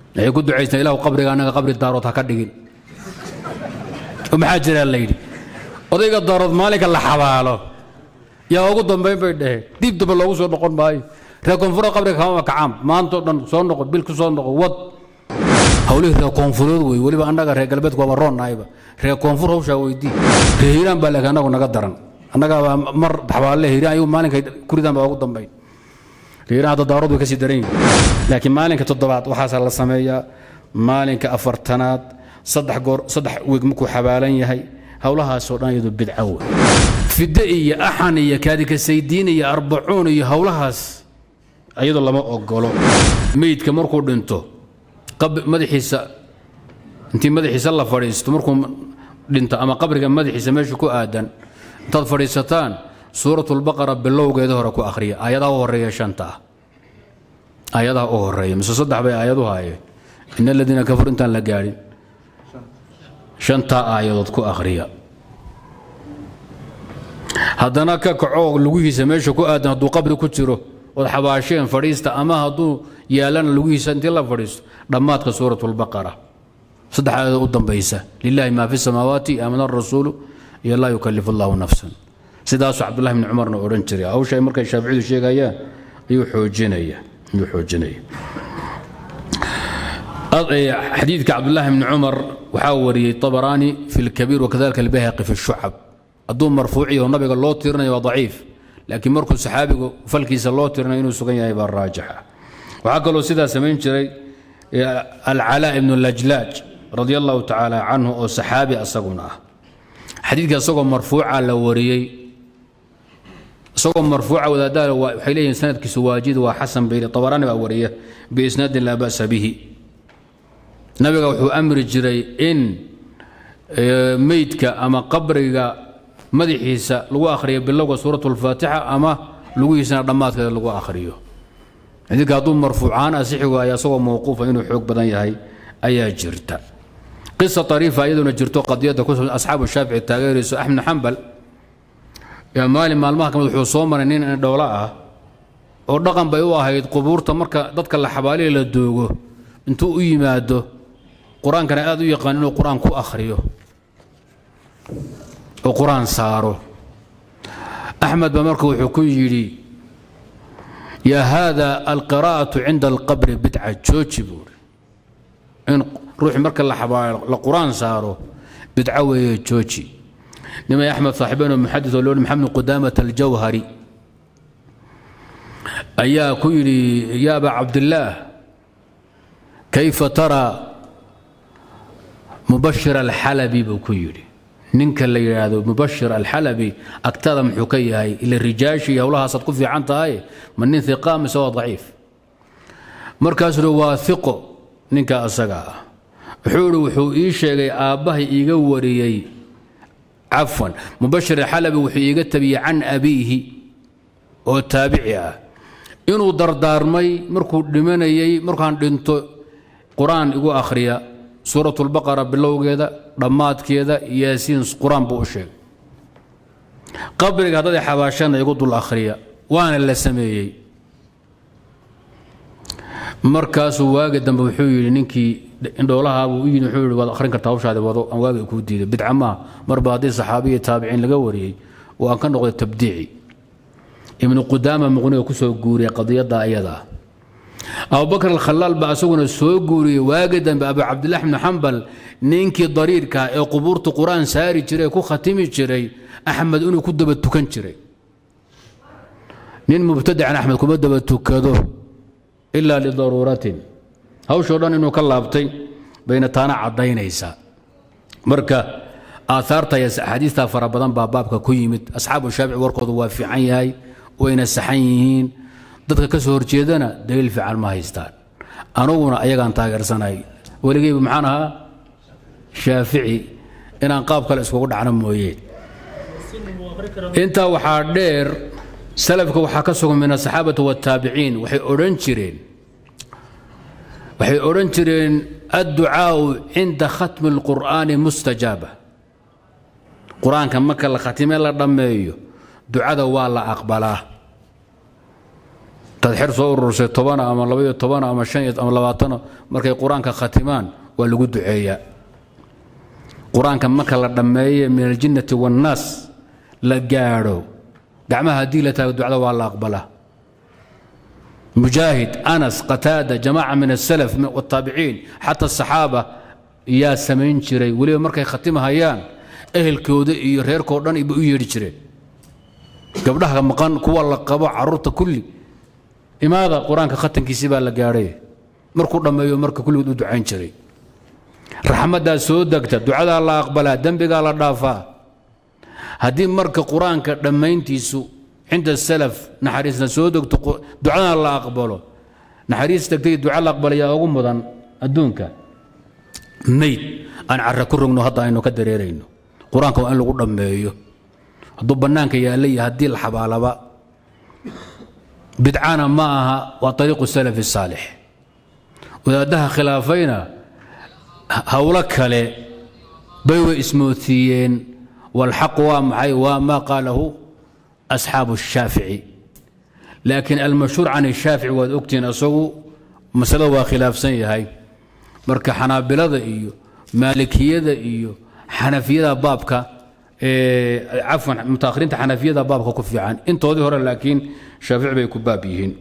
waxay ku ducaystaan ilahu qabriga annaga qabri daarood ha ka dhigin oo maxaa jiraa la yidhi odayga daarood maalinka la xabaalo yaa ugu dambayn bay dhaheen diib dambe loogu soo noqon maayo reer koonfurda qabriga kama kacaan maantao dhan soo noqo bil ku soo noqo wad hawlihii reer koonfureed wey weliba annaga reer galbeedku waaba roonnahayba reer koonfur hawshaa weydii reer hiiraan baa laakiin annagu naga daran annagaabaa mar xabaalle hiiraan ayuu maalinkay kuridaan baa ugu dambayn hiiraan hadda daarood way ka sii daran yihin laakiin maalinka toddobaad waxaasaa la sameeyaa maalinka afartanaad saddex goor saddex weeg markuu xabaalan yahay howlahaasoo dhan iyadu bidco wey fidde iyo axan iyo kaadikasaydiin iyo arbacuun iyo howlahaas iyadoo lama ogolo meydka markuu dhinto madaxiisa intii madaxiisa la fadhiisto markuu dhinto ama qabriga madaxiisa meesha ku aadan intaad fadhiisataan suuratulbaqara bilowgeeda hore ku akhriya aayadaha u horeeya shanta ah aayadaha u horeeya mise saddex bay aayaduhu hayeen in aladiina kafaru intaan la gaadhin shantaa aayadood ku akhriya haddana ka kaco lugihiisa meesha ku aadan hadduu qabri ku jiro ood xabaasheen fadhiista ama hadduu yaalana lugihiisa intii la fadhiisto dhammaadka suurat lbaqara saddex aayadood u dambaysa lilahi maa fi samaawaati aamana arasuulu iyo laa yukalifu allahu nafsan sidaasuu cabdullahi bni cumarna odhan jiray hawsha ay markay shaaficiyadu sheegayaan ayuu xoojinaya ayuu xoojinaya xadiidka cabdullaahi bni cumar waxaa wariyey طabaraani fi اlkabiir wakadalika albayhaqi fi الshucab hadduu marfuuciyo nabiga loo tirinayo waa daciif laakiin markuu saxaabigu falkiisa loo tirinayo inuu sugan yahay baa raajixa waxaa kaloo sidaa samayn jiray alcalaa ibnu lajlaaj radi allahu tacaala canhu oo saxaabi asaguna ah xadiidka isagoo marfuuca la wariyey isagoo marfuuca wadaadaha waxay leeyihin sanadkiisu waajid waa xasan bayri طabaraani baa wariya biisnaadin laa ba'sa bihi nabiga wuxuu amri jiray in meydka ama qabriga madaxiisa lagu akhriyo bilowga suurat اlfaatixa ama lugihiisana dhammaadkeeda lagu akhriyo xadiidka hadduu marfuucaan asixi waayo asagoo mawquufa inuu xoog badan yahay ayaa jirta qisa ariifa iyaduna jirto qadiyadda ku asxaabu shaafici taageerayso axmed xambal maalin maalmaha kamid wuxuu soo maray nin dhowlo ah oo dhaqan bay u ahayd qubuurta marka dadka la xabaaliya la doogo intuu u yimaado qur-aankana aad u yaqaan inuu qur-aan ku akhriyo oo qur-aan saaro axmed ba marka wuxuu ku yidhi yaa haada alqiraa'atu cinda alqabri bidca jooji buuri in ruuxi marka la xabaalo la qur-aan saaro bidco weeye jooji nimay axmed saaxiibeen oo muxadis oo loodhi maxamed qudaamat aljawhari ayaa ku yidhi ya aba cabdillaah kayfa taraa mubashir alxalabi buu ku yidhi ninka la yidhaahdo mubashir alxalabi agtada muxuu ka yahay ila rijaashi iyo howlahaasaad ku fiican tahay ma nin iqa mise waa daciif markaasuu hi waa iqo ninka asaga ah wuxuu ihi wuxuu ii sheegay aabbahay iiga wariyey cafwan mubashir alxalabi wuxuu iiga tabiyey can abiihi oo taabici ah inuu dardaarmay markuu dhimanayey markaan dhinto qur-aan igu akhriya suurat lbaqara bilowgeeda dhammaadkeeda yaasiin qur-aan buu u sheegay qabriga haddaday xabaashana igu dul akhriya waana la sameeyey markaasuu waagi dambe wuxuu yidhi ninkii indhoolahaabuu u yidhi wuxuu yidhi waad akhrin kartaa hawshaadi wado aan waagi kuu diiday bidca maaha marba haddii saxaabiya taabiciin laga wariyey oo aan ka noqday tabdiici ibnu qudaama muqniga ku soo guuriyay qadiyadda ayada abubakr alkhalaal baa asaguna soo guuriyey waagi dambe abu cabdillahi bni xambal ninkii dariirka ee qubuurta qur-aan saari jiray ee ku khatimi jiray axmed inuu ku daba tukan jiray nin mubtadacan axmed kuma daba tukado ilaa lidaruuratin hawshoo dhan inuu ka laabtay bayna taana caddaynaysaa marka aaaarta iyo axaadiistaa fara badan baa baabka ku yimid asxaabu shaafici warkoodu waa fiican yahay wayna saxan yihiin dadka ka soo horjeedana daliil fiican ma haystaan anuguna ayagaan taageersanahay weligeyba maxaan ahaa shaafici inaan qaab kale iskugu dhacno mooyeen intaa waxaa dheer salafka waxaa ka sugan min asaxaabati waataabiciin waxay odhan jireen waxay odhan jireen adducaau cinda khatmi اlqur'aani mustajaaba qur-aanka marka la khatime la dhammeeyo ducada waa la aqbalaa dad xer soo urursay tobana ama labaiyo tobana ama shan iyo ama labaatano markay qur-aanka khatimaan waa lagu duceeyaa qur-aanka marka la dhammeeye min aljinnati waannaas la gaadho gacmaha haddii la taago ducada waa la aqbalaa mujaahid anas qataada jamaaca min asalaf wataabiciin xata asaxaaba yaa samayn jiray weliba markay khatimahayaan ehelkooda iyo reerkao dhan ba u yeedhi jireen gabdhaha maqan kuwa la qabo caruurta kulli imaada qur-aanka khatankiisii baa la gaadhay markuu dhammeeyo marka kulligood u ducayn jiray raxmaddaa soo degta ducadaa la aqbalaa dembigaa la dhaafaa haddii marka qur-aanka dhammayntiisu cinda salaf naxariisna soo degto ducadana la aqbalo naxariis degtay duca la aqbalayaa ugu mudan adduunka mayd aan cara ku rogno hadda aynu ka dareerayno qur-aanka waa in lagu dhammeeyo hadduu bannaanka yaalla iyo haddii la xabaalaba bidcana ma aha waa ariiqu salafi saalix wadaaddaha khilaafayna howlo kale bay way ismoodsiiyeen walxaqu waa maxay waa maa qaalahu asxaabu الshaafici laakiin almashhuur can الshaafici waad ogtihiin isagu masalada waa khilaafsan yahay marka xanaabilada iyo maalikiyada iyo xanafiyada baabka cafwan mutaahiriinta xanafiyada baabka ku fiican intoodii hore laakiin shaafici bay ku baab yihiin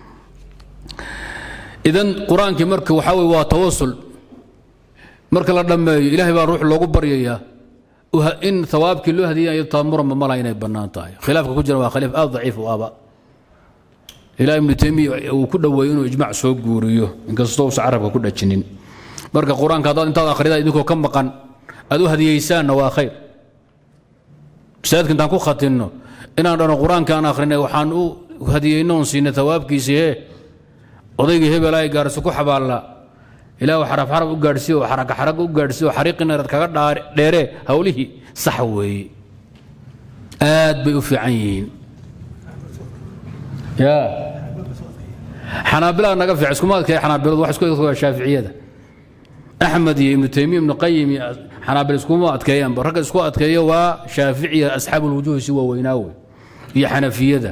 idan qur-aankii marka waxaa weye waa tawasul marka la dhammeeyo ilahay baa ruux loogu baryayaa in hawaabkii loo hadiyayo taamurama mala inay bannaan tahay khilaafka ku jira waa khilaaf aad daciif u aba ilaa ibnu taymiya uu ku dhoweeyey inuu ijmac soo guuriyo inkastoo uusa carabka ku dhajinin marka qur-aanka haddaad intaad akhrida idinkoo ka maqan aad u hadiyeysaanna waa khayr masaajidka intaan ku khatinno inaan dhano qur-aanka aan akhrinay waxaan u hadiyeyno oon siinay hawaabkiisii hee odaygii hebel ay gaarso ku xabaalla ilaa xaraf xaraf u gaadhsiiy oo xaraga xaraga u gaadhsiiy oo xariiqinaad kaga dheeree hawlihii sax weeye aad bay u fiican yihiin ya xanaabilada naga fiican iskuma adkeeya xanaabiladu wax isku adkeeya shaaficiyada axmed iyo ibnu taymiya ibnu qayim iyo xanaabil iskuma adkeeyaanba ragga isku adkeeya waa shaaficiya asxaabu lwujuuhi si waaweynaa wey iyo xanafiyada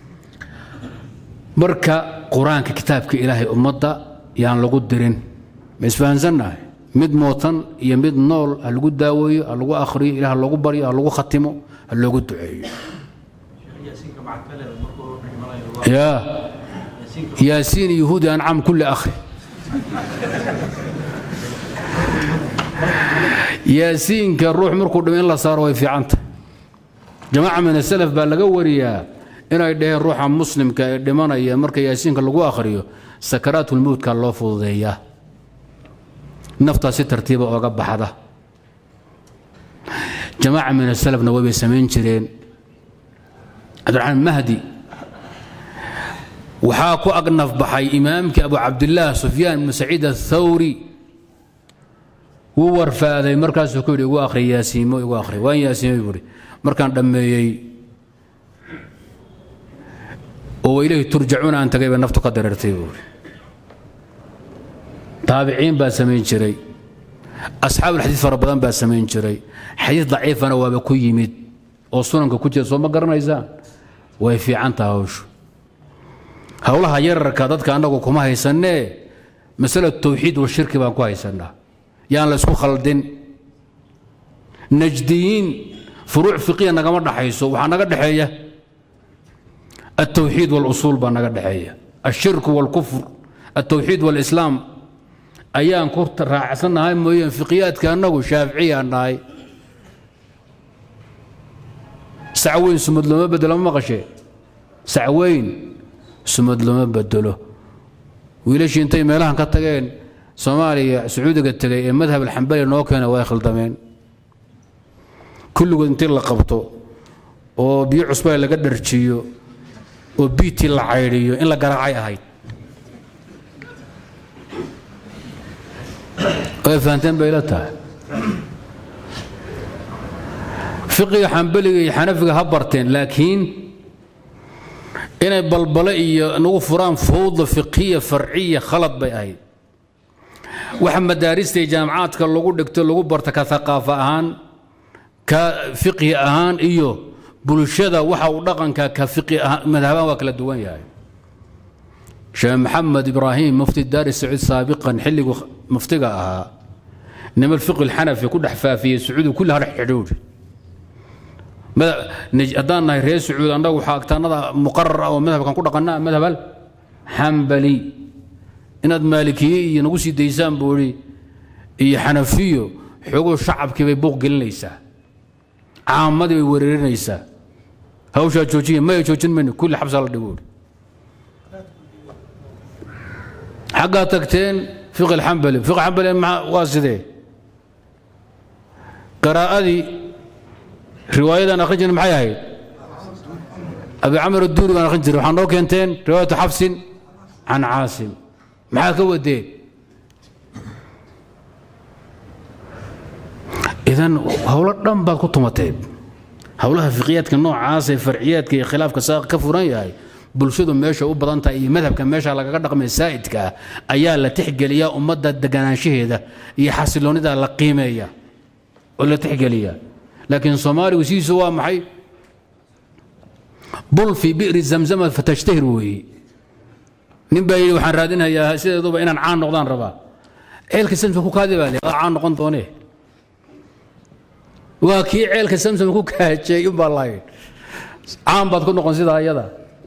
marka qur-aanka kitaabka ilaahay ummadda yaan lagu dirin ma isfahansannahay mid mootan iyo mid nool ha lagu daaweeyo ha lagu akhriyo ilah ha loogu baryo ha lagu khatimo ha loogu duceeyo ya yaasiin yahuudi ancam kulli akhri yaasiinka ruux markuu dhimo in la saaro way fiicanta jamaaca min asalaf baa laga wariyaa inay dhaheen ruuxa muslimka ee dhimanaya marka yaasiinka lagu akhriyo sakaraatulmowtka loo fududeeyaa naftaa si tartiiba ooga baxda jamaaca min asalafna waybay samayn jireen cabdiraxmaan mahdi waxaa ku agnaf baxay imaamkii abu cabdillaah sufyaan ibnu saciid athawri wuu warfaaday markaasuu ku yidhi igu akhri yaasiimo igu akhri waan yaasiimay buuhi markaan dhammeeyey oo ilayhi turjacuuna aan tagay bay naftu ka dareertay buuhi taabiciin baa samayn jiray asxaabulxadiid fara badan baa samayn jiray xadiid daciifana waaba ku yimid oo sunanka ku jira soo ma garanaysaan way fiican taha hawshu howlaha yararka dadka annagu kuma haysanee masala tawxiid wa shirki baan ku haysannaa yaan la ysku khaldin najdiyiin furuuc fiqiya nagama dhaxayso waxaa naga dhexeeya altawxiid walusuul baa naga dhexeeya alshirku walkufr altawxiid walislaam ayaan ku raacsannahay mooyeen fiqiyaadka annagu shaaficiyaan nahay sacweyn sumad looma bedelo ma maqashee sacweyn sumad looma bedelo wiilashii intay meelahan ka tageen soomaaliya sacuudiga tegay ee madhab alxambali noo keena way khaldameen kulligood intii la qabto oo biyo cusbaa laga dharjiyo oo biitii la caydhiyo in la garaacay ahayd way fahanteen bay la tahay fiqiga xambaliga iyo xanafiga ha barteen laakiin inay balbale iyo nagu furaan fawda fiqiya farciya khalad bay ahayd waxa madaarista iyo jaamacaadka lagu dhigto lagu barta ka haqaafa ahaan ka fiqhi ahaan iyo bulshada waxa uu dhaqanka ka fiqhi ahaan madhabaan waa kala duwan yahay sheekh maxamed ibraahim mufti daari sacuud saabiqan xilligu muftiga ahaa niman fiqi lxanafi ku dhex faafiyey sacuudi kulli har xidhuudhi haddaan nahay reer sacuud annagu waxaa agtaanada muqarar ah oo madhabkan ku dhaqanaa madhab al xambali inaad maalikiye iyo nagu sii daysaan buu ihi iyo xanafiyo xoguu shacabkii bay buuq gelinaysaa caamadii bay wereerinaysaa hawshaa joojiya maya joojin mayno kulli xabsaa la dhigo xaggaa tagteen fiqi alxambali fiqi xambali waa sidee qiraa'adii riwaayadan akhrin jirna maxay ahayd abi camar adduuri baan akhrin jiray waxaa noo keenteen riwaayatu xafsin can caasim maxaa ka wadeen idan howlo dhan baad ku tumateen howlaha fiqiyaadka noocaas ee farciyaadka iyo khilaafka saa ka furan yahay bulshadu meesha u badan tahay iyo madhabka meesha lagaga dhaqmay saa'idka ah ayaa la tixgeliyaa ummadda deganaanshaheeda iyo xasiloonida la qiimeeya oo la tixgeliyaa laakiin soomaaligu sidiisu waa maxay bul fii bi'ri zamzama fatashtahir weeye nin baa yidhi waxaan raadinhayaa sideeduba inaan caan noqdaan rabaa ceelka samsam ku kaadi baa le caan noqon doonee waa kii ceelka samsam ku kaajay unbaa lahayd caan baad ku noqon sidaa iyada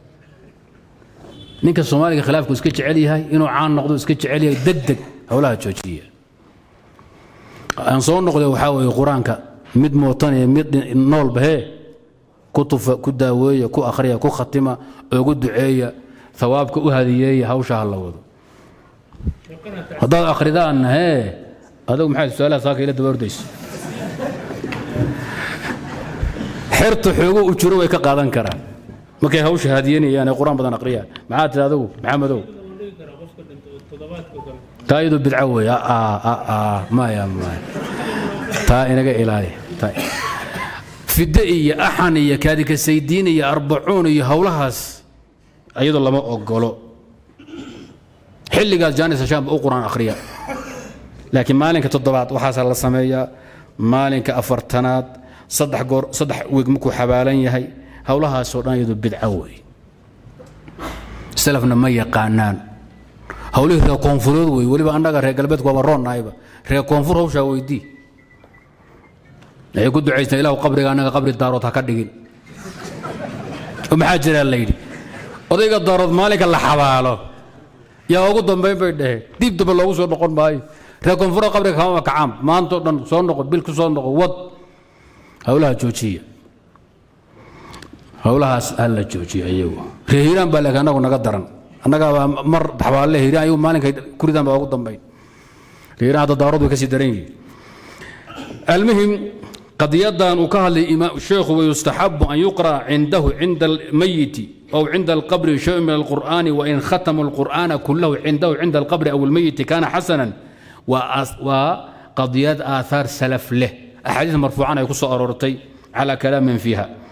ninka soomaaliga khilaafku iska jecel yahay inuu caan noqdo iska jecel yahay deg deg howlaha joojiya aan soo noqday waxaa weeye qur-aanka mid mootanaya mid noolba hee ku tufa ku daaweeya ku akhriya ku khatima ugu duceeya hawaabka u hadiyeeya hawsha ha la wado haddaad akhridaanna hee adigu maxay su-aalaha saaka ila daba ordayso xerta xoogo u jiro way ka qaadan karaan markay hawsha hadiyanayaan ee qur-aan badan akhriyaan maxaa tiri adigu maxamedow taa iyadu bidco wey maya maya taa inaga ilaali fidde iyo axan iyo kaadikasaydiin iyo arbacuun iyo howlahaas iyadoo lama ogolo xilligaas jaanis hashaamba u qur-aan akhriya laakiin maalinka toddobaad waxaasaa la sameeyaa maalinka afartanaad saddex goor saddex weeg markuu xabaalan yahay howlahaasoo dhan iyadu bidco wey salafna ma yaqaanaan howlihii reer koonfureed wey weliba annaga reer galbeedku waaba roonnahayba reer koonfur hawshaa weydii waxay ku ducaystaan ilahu qabriga annaga qabri daarood ha ka dhigin oo maxaa jiraa la yidhi odayga daarood maalinka la xabaalo yaa ugu dambayn bay dhaheen diib damba loogu soo noqon maayo reer koonfura qabriga kamama kacaam maantao dhan soo noqo bil ku soo noqo wad howlaha joojiya howlahaas ha la joojiya iyagu reer hiiraan baa laakiin annagu naga daran annagaabaa mar xabaalle hiiraan ayagu maalinkay kuridaan baa ugu dambayn reer hiiraan hadda daarood way ka sii daran yihiin المهم قضية وكهل الشيخ ويستحب أن يقرأ عنده عند الميت أو عند القبر شيء من القرآن وإن ختم القرآن كله عنده عند القبر أو الميت كان حسنا وقضيات آثار سلف له أحاديث مرفوعة يقص أرورتي على كلام فيها